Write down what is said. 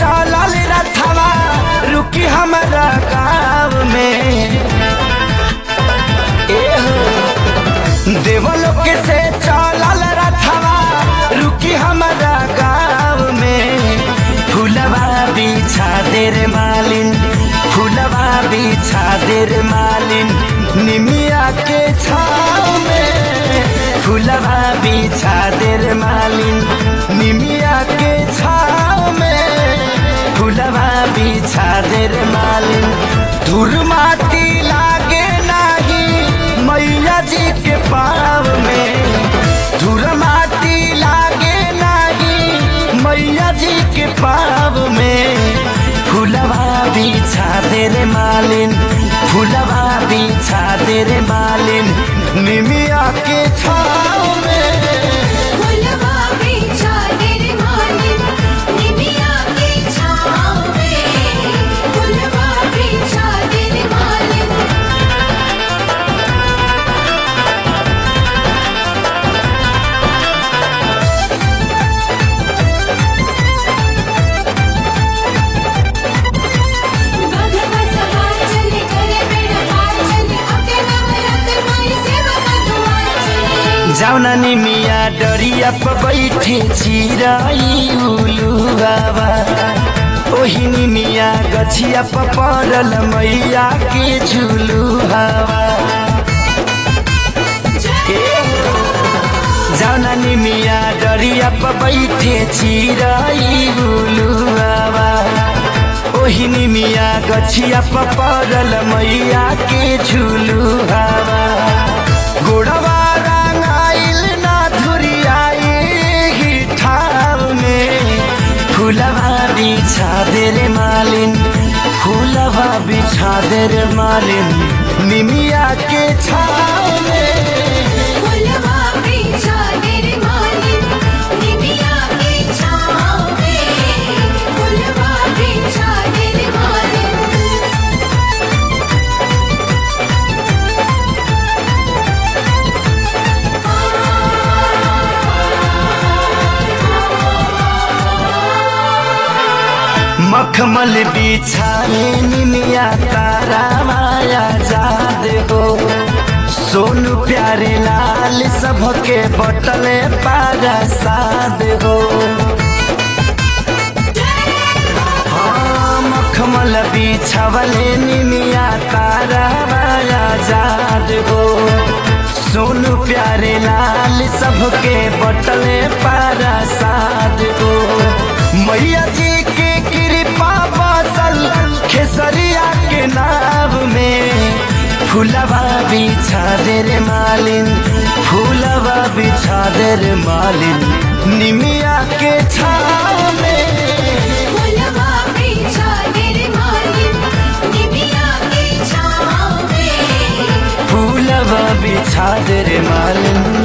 चलल रथवा रुकी हमारा गाँव में एहो देवलोक से चलल रथवा रुकी हमारा गाँव में फूलवा बिछा दे रे मालिन फूलवा बिछा दे रे मालिन निमिया के छाव में फूलवा बिछा दे रे मालिन निमिया के छाव में फूलवा बिछा दे रे मालिन धूर माटी लागे नाही मैया जी के पाव में धूर माटी लागे नाही मैया जी के पाव में फूलवा बिछा दे रे मालिन फूलवा बिछा दे रे मालिन निमिया के छाव में फुलवा बिछा दे रे मालिन निमिया की छाँव में फुलवा बिछा दे रे मालिन बाघवा सवार चले करे बेड़ा पार चले अके नवरत माई सेवा का दुआर चले जाउना निमिया डरिया प बैठे चिराई उलु बाबा ओही निमिया गछिया प परल मैया के झुलु हवा जाउना निमिया डरिया प बैठे चिराई उलु बाबा ओही निमिया गछिया प परल मैया के झुलु हवा गोड़वा रंगाइल ना धुरियाई ही ठाव में फूलवा बिछा दे रे मालिन फूलवा बिछा दे रे मालिन निमिया के छाव में फुलवा बिछा दे रे मालिन निमिया की छाँव में फुलवा बिछा दे रे मालिन मखमल बिछाए निमिया तारा माया जाद हो सोनू प्यारे लाल सबके बटले पारा साद हो हाँ, मखमल बिछवले निमिया तारा माया जाद हो सोनू प्यारे लाल सबके बटले पारा साद हो मैया जी के कृपा बसल खेसरिया के नाव में फूलवा बिछा दे रे मालिन फूलवा बिछा दे रे मालिन निमिया के छाव में फुलवा बिछा दे रे मालिन निमिया की छाँव में फूलवा बिछा दे रे मालिन